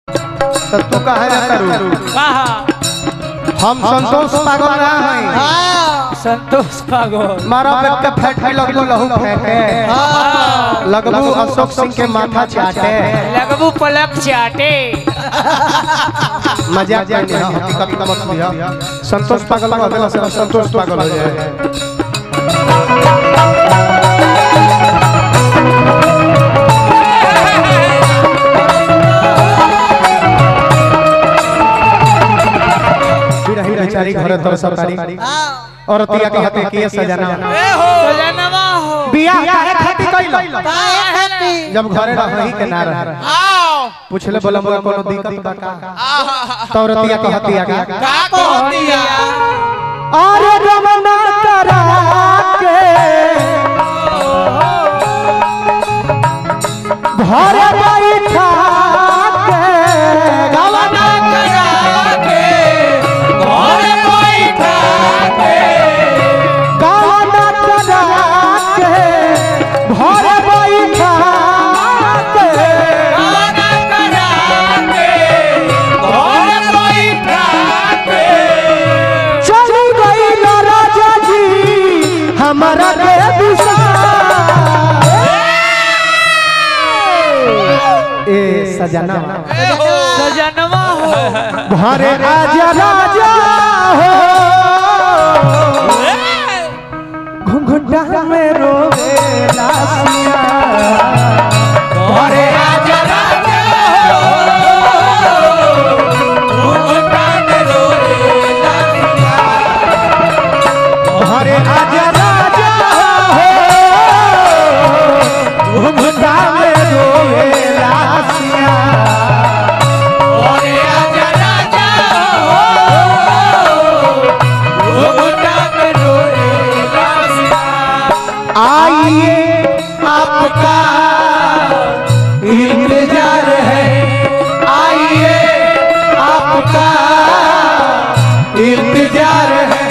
तो तू कहे ना करू कहा हम संतोष पागल ना हई संतोष पागल मारा पेट के फेट है लगबू लहू फेंके लगबू अशोक सिंह के माथा चाटे लगबू पलक चाटे मजाक करनी है हकीकत का मत लिया संतोष पागल हो गया से संतोष पागल हो जाए बिरही बेचारी घरे तर सरकारी और तिया कहते कि ये सजना सजनवा हो बियाह काहे खातिर कइलो जब घरे रही के ना रहे पूछले बोला मोला कोनो दिक्कत बा का तौरतिया कहतिया का अरे रमना करा के भरे बैठा के गवना करा के भरे बैठा के गवना करा के भरे बैठा के गवना करा के भरे बैठा के चली गई ना राजा जी हमारा के दिशा ए सजना सजनवा हो घरे आजा राजा हो घुंघटा में रोवे लासिया घरे आजा राजा घरे आजा राजा हो घुंघटा में रोवे लासिया आइए आपका इंतजार है आइए आपका इंतजार है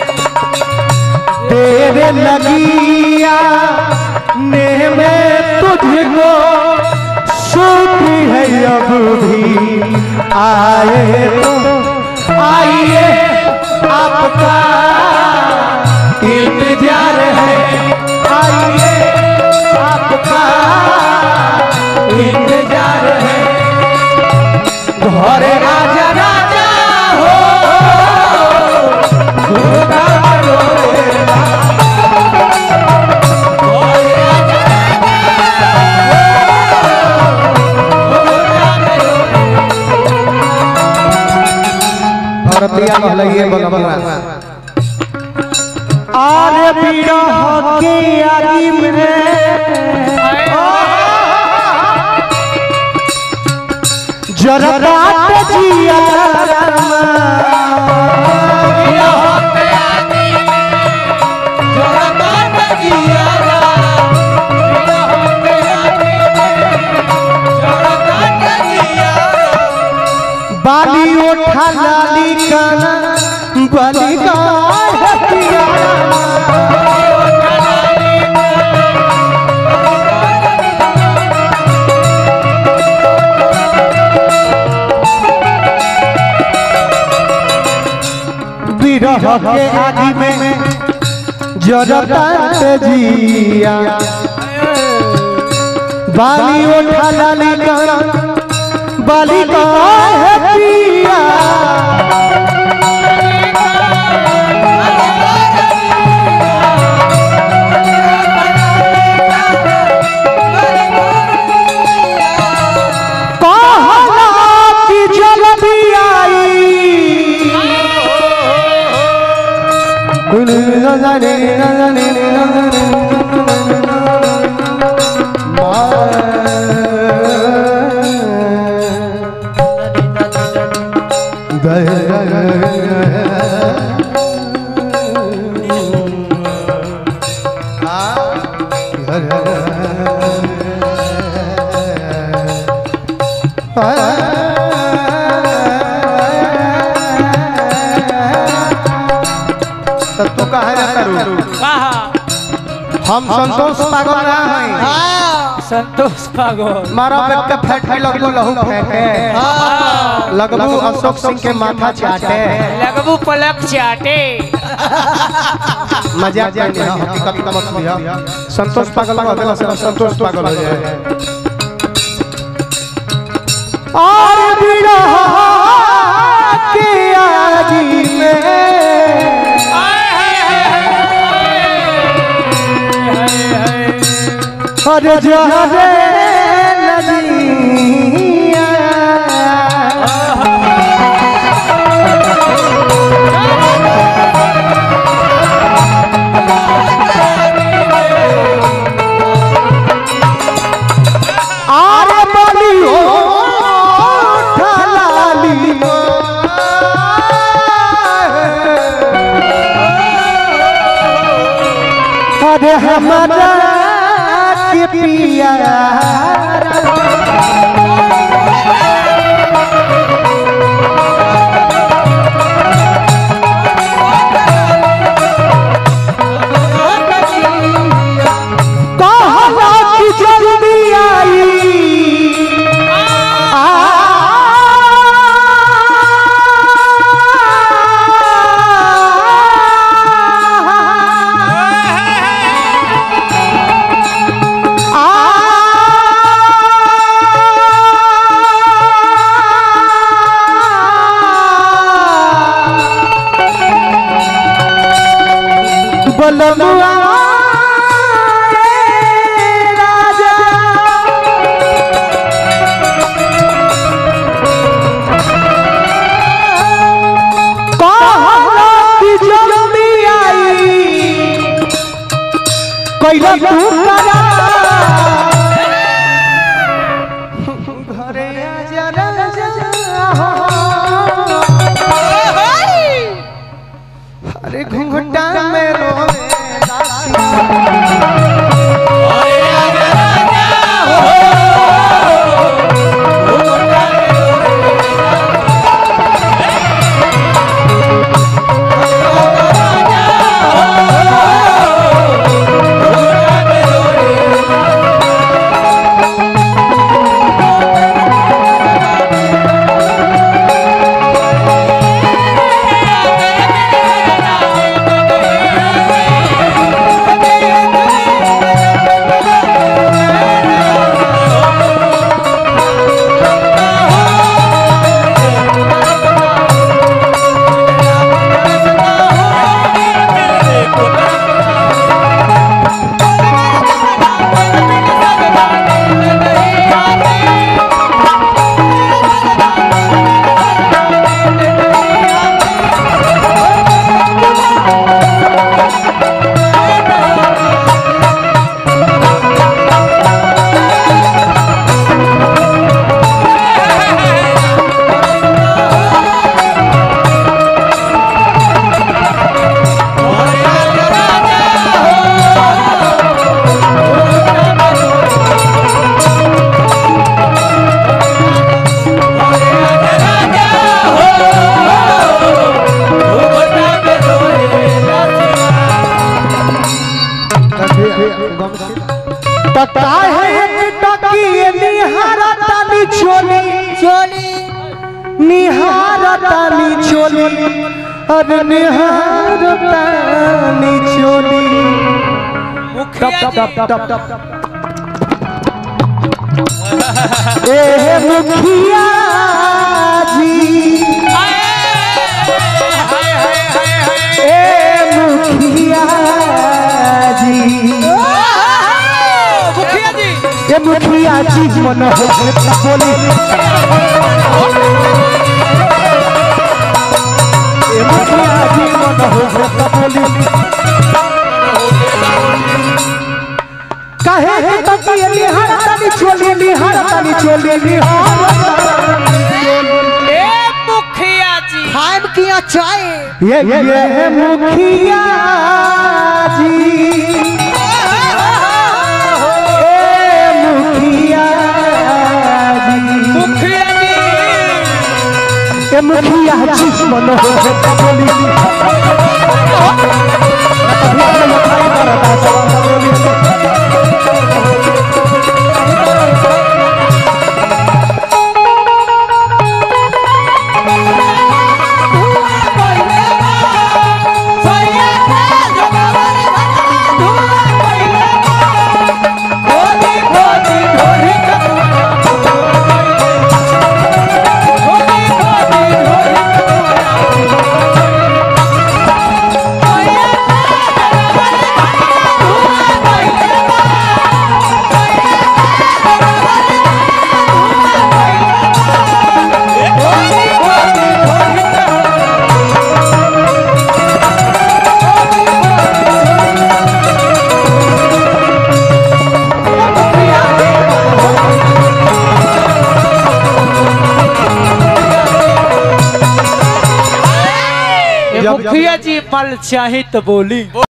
तेरे लगिया ने में तुझको सूती है अब भी आए तो आइए आपका इंतजार है आइए आपका इंतजार है घरे राजा राजा हो घोड़ा रोएगा। और पिया कहलइए बलमुआ आरे बिरह के आदि में जरदात जिया बाली ओठा लाली काना बाली का हटिया बिरह के आदि में जरदात जिया बाली ओठा लाली काना बाली का हटिया कहला कि जल्दी तो तू कहे ना करू कहा हम संतोष पागल ना हई संतोष पागल मारा पेट के फेट है लगबू लहू फेंके लगबू अशोक सिंह के माथा चाटे लगबू पलक चाटे मजाक नहीं है हकीकत मत लिया संतोष पागल हो गया से संतोष पागल हो जाए और बिरहा के आजी में हर जहरे नदिया आरे बलियो ढलाली अरे हमारा के पिया कहला कि जल्दी आई बलमुआ राजा कहला कि जल्दी आई कैला तू करा घरे आजा राजा अरे घूंघटा में रोवे दासी काहे टकिए निहारतानी चोली चोली निहारतानी चोली अरे निहारतानी चोली मुखिया टप टप जी टप टप ए मुखिया जी ए मुखिया जी मुखिया जी ए मुखिया जी मन हो बोली ए मुखिया जी मन हो बोली काहे हे तकिए निहार तानी चोली निहार तानी चोली निहार ए मुखिया जी खाइम किया चाय ये ये मुखिया जी ए मुखिया जी मुखिया जी ए मुखिया जी मन हो बोली मुखिया जी मल चाहे तो बोली